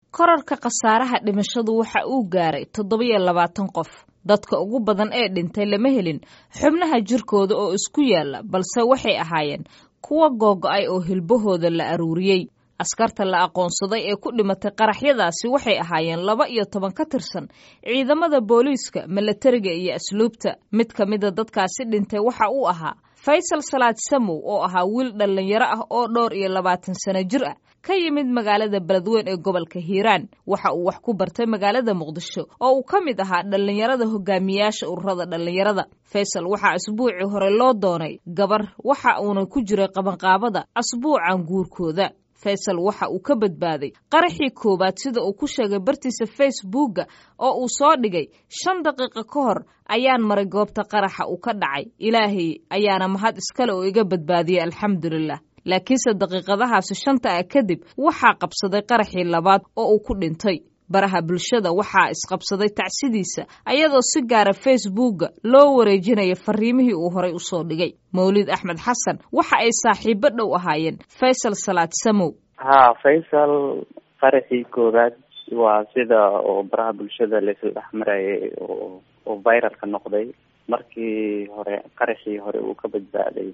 korarka khasaaraha dhimashadu waxa uu gaaray toddobiyo labaatan qof dadka ugu badan ee dhintay lama helin xubnaha jirkooda oo isku yaalla balse waxay ahaayeen kuwa googo-ay oo hilbahooda la aruuriyey askarta la aqoonsaday ee ku dhimatay qaraxyadaasi waxay ahaayeen laba iyo toban ka tirsan ciidamada booliiska milatariga iyo asluubta mid ka mida dadkaasi dhintay waxa uu ahaa faysal salaad samow oo ahaa wiil dhallinyaro ah oo dhowr iyo labaatan sano jir ah ka yimid magaalada beledweyn ee gobolka hiiraan waxa uu wax ku bartay magaalada muqdisho oo uu ka mid ahaa dhallinyarada hogaamiyaasha ururada dhallinyarada faysal waxaa asbuucii hore loo doonay gabar waxa uuna ku jiray qabanqaabada asbuucan guurkooda faysal waxa uu ka badbaaday qaraxii koowaad sida uu ku sheegay bartiisa facebookga oo uu soo dhigay shan daqiiqo ka hor ayaan maray goobta qaraxa uu ka dhacay ilaahay ayaana mahad iskale oo iga badbaadiyey alxamdulilah laakiinse daqiiqadahaasi shanta ah kadib waxaa qabsaday qaraxii labaad oo uu ku dhintay baraha bulshada waxaa isqabsaday tacsidiisa ayadoo si gaara facebookga loo wareejinaya fariimihii uu horay u soo dhigay mawlid axmed xasan waxa ay saaxiibo dhow ahaayeen faysal salaad samow ha faysal qaraxii koowaad waa sida oo baraha bulshada laisla dhex marayay oo oo viralka noqday markii hore qaraxii hore uu ka badbaaday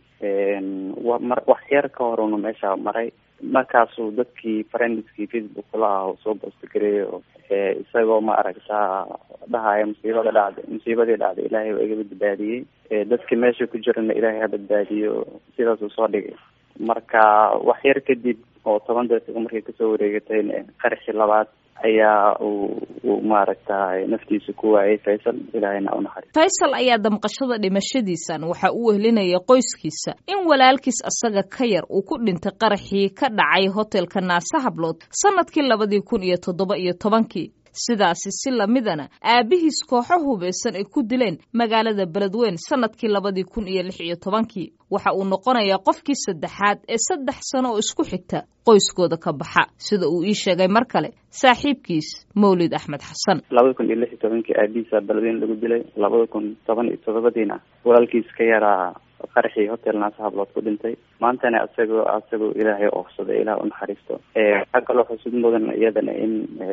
mar wax yar ka hor una meesha maray markaasuu dadkii friendskii facebook kula ah soo boostigareeyo isagoo ma aragtaa dhahaya musiibada dhacday musiibadii dhacday ilaahay waa iga badbaadiyey dadkii meesha ku jirana ilaahay ha badbaadiyo sidaasuu soo dhigay marka wax yar kadib oo toban daqiiqo markay kasoo wareegatayna qaraxii labaad ayaa uu uu maaragtay naftiisa ku waayay faysal ilaahayna unaxariis faysal ayaa damqashada dhimashadiisan waxa uu wehlinaya qoyskiisa in walaalkiis asaga ka yar uu ku dhintay qaraxii ka dhacay hotelka naase hablood sanadkii labadii kun iyo toddoba iyo tobankii sidaasi si lamidana aabihiis kooxo hubaysan ay ku dileen magaalada beledweyn sanadkii labadii kun iyo lix iyo tobankii waxa uu noqonayaa qofkii saddexaad ee saddex sano oo isku xigta qoyskooda ka baxa sida uu ii sheegay mar kale saaxiibkiis mawlid axmed xasan labada kun iyo lix iyo tobankii aabihiisa beledweyn lagu dilay labada kun toban iyo toddobadiina walaalkiis ka yaraa qaraxii hotel naasa hablood ku dhintay maantana asagoo asagoo ilaahay oofsaday ilaah unaxariisto waxaa kaloo xusud mudan iyadana in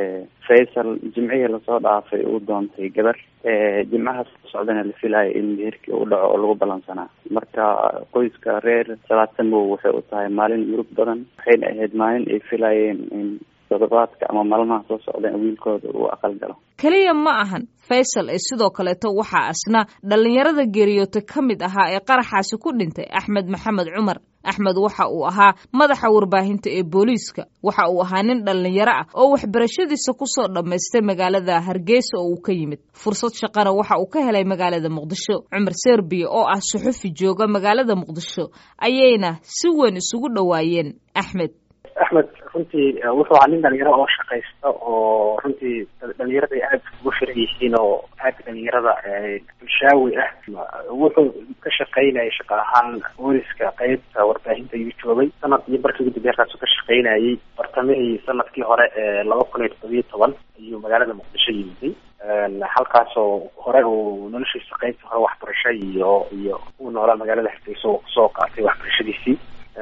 faysal jimcihii lasoo dhaafay uu doontay gabar jimcahaas socdana la filayo in meherkii uu dhaco oo lagu balansanaa marka qoyska reer salaad samow waxay u tahay maalin murug badan waxayna ahayd maalin ay filayeen in todobaadka ama maalmaha soo socdeen wiilkooda uu aqal galo keliya ma ahan faysal ee sidoo kaleeto waxaa asna dhallinyarada geeriyootay ka mid ahaa ee qaraxaasi ku dhintay axmed maxamed cumar axmed waxa uu ahaa madaxa warbaahinta ee booliiska waxa uu ahaa nin dhallinyaro ah oo waxbarashadiisa kusoo dhammaystay magaalada hargeysa oo uu ka yimid fursad shaqana waxa uu ka helay magaalada muqdisho cumar serbiya oo ah suxufi jooga magaalada muqdisho ayayna si weyn isugu dhowaayeen axmed axmed runtii wuxuu ahaa nin dhalinyaro oo shaqaysta oo runtii dhalinyarada ay aada ugu firan yihiin oo aada dhalinyarada bulshaawi ah wuxuu ka shaqaynayay shaqa ahaan booliska qeybta warbaahinta ayuu joogay sanad iyo barkii ugu dambeya halkaasuu ka shaqaynayay bartamihii sanadkii hore ee laba kun iyo toddobiyo toban ayuu magaalada muqdisho yimiday halkaasoo hore uu noloshiisa qeybta hore waxbarasho iyo iyo uu noolaa magaalada hargeysa oo kusoo qaatay waxbarashadiisii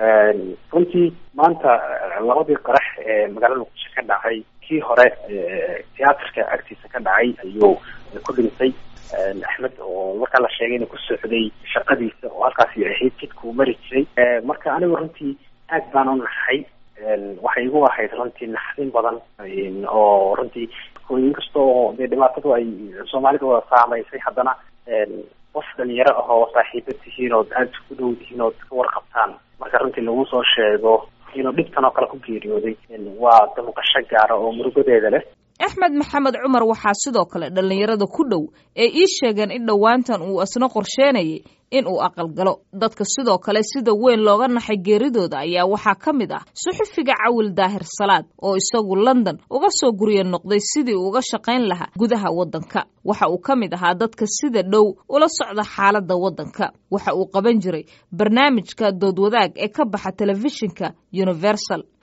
runtii maanta labadii qarax ee magaalada muqdisho ka dhacay kii hore tiyaatarka agtiisa ka dhacay ayuu ku dhintay axmed oo markaa la sheegay inuu ku socday shaqadiisa oo halkaasi ahayd jidka uu mari jiray marka anigu runtii aad baan u naxay waxay igu ahayd runtii naxdin badan oo runtii inkastoo dee dhibaatadu ay soomaalida wada saamaysay haddana qof dhalinyaro ah oo saaxiibo tihiin ood aada isku dhow tihiin ood ka warqabtaan marka runtii lagu soo sheego inuu dhibtan oo kale ku geeriyooday waa damqasho gaara oo murugadeeda leh axmed maxamed cumar waxaa sidoo kale dhallinyarada ku dhow ee ii sheegeen in dhowaantan uu asna qorsheynayay in uu aqalgalo dadka sidoo kale sida weyn looga naxay geeridooda ayaa waxaa ka mid ah suxufiga cawil daahir salaad oo isagu london uga soo gurya noqday sidii uu uga shaqayn lahaa gudaha waddanka waxa uu ka mid ahaa dadka sida dhow ula socda xaaladda waddanka waxa uu qaban jiray barnaamijka doodwadaag ee ka baxa telefishinka universal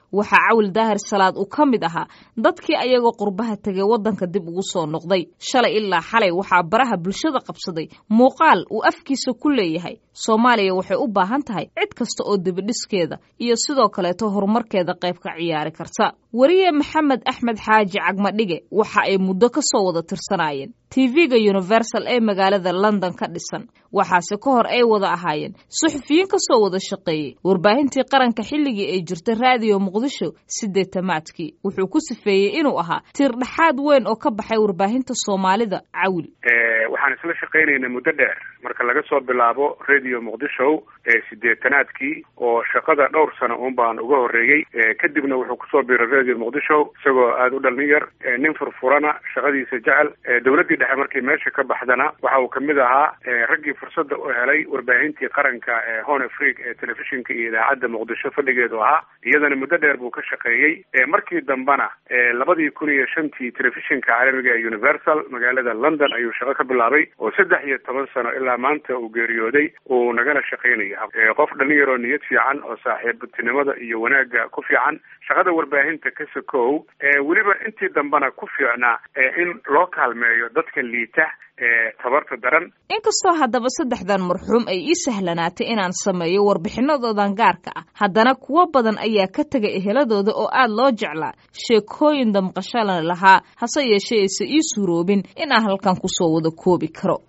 waxaa cawil daahir salaad uu ka mid ahaa dadkii ayagoo qurbaha tegay waddanka dib ugu soo noqday shalay ilaa xalay waxaa baraha bulshada qabsaday muuqaal uu afkiisa ku leeyahay soomaaliya waxay u baahan tahay cid kasta oo dibidhiskeeda iyo sidoo kaleeto horumarkeeda qayb ka ciyaari karta weriye maxamed axmed xaaji cagmadhige waxa ay muddo ka soo wada tirsanaayeen tv-ga universal ee magaalada london ka dhisan waxaase ka hor ay wada ahaayeen suxufiyiin ka soo wada shaqeeyey warbaahintii qaranka xilligii ay jirtay raadiyo muqdisho sideetamaadkii wuxuu ku sifeeyey inuu ahaa tiir dhexaad weyn oo ka baxay warbaahinta soomaalida cawil waxaan isla shaqaynaynaa muddo dheer marka laga soo bilaabo radio muqdisho ee sideetanaadkii oo shaqada dhowr sano un baan uga horreeyey kadibna wuxuu kusoo biiray radio muqdisho isagoo aada u dhalin yar nin furfurana shaqadiisa jecel dowladdii dhexe markii meesha ka baxdana waxa uu kamid ahaa raggii fursadda u helay warbaahintii qaranka ee hon afrique ee telefishinka iyo idaacadda muqdisho fadhigeedu ahaa iyadana muddo dheer buu ka shaqeeyey markii dambena labadii kun iyo shantii telefishinka caalamiga ee universal magaalada london ayuu shaqo ka bilaabay oo saddex iyo toban sano ilaa maanta uu geeriyooday uu nagala shaqaynaya qof dhalin yaroo niyad fiican oo saaxiibtinimada iyo wanaagga ku fiican shaqada warbaahinta ka sokow weliba intii dambena ku fiicnaa in loo kaalmeeyo dadka liita ee tabarta daran inkastoo haddaba saddexdan marxuum ay ii sahlanaatay inaan sameeyo warbixinadoodan gaarka ah haddana kuwo badan ayaa ka tegay eheladooda oo aad loo jeclaa sheekooyin damqashalan lahaa hase yeeshee ayse ii suuroobin in aan halkan kusoo wada koobi karo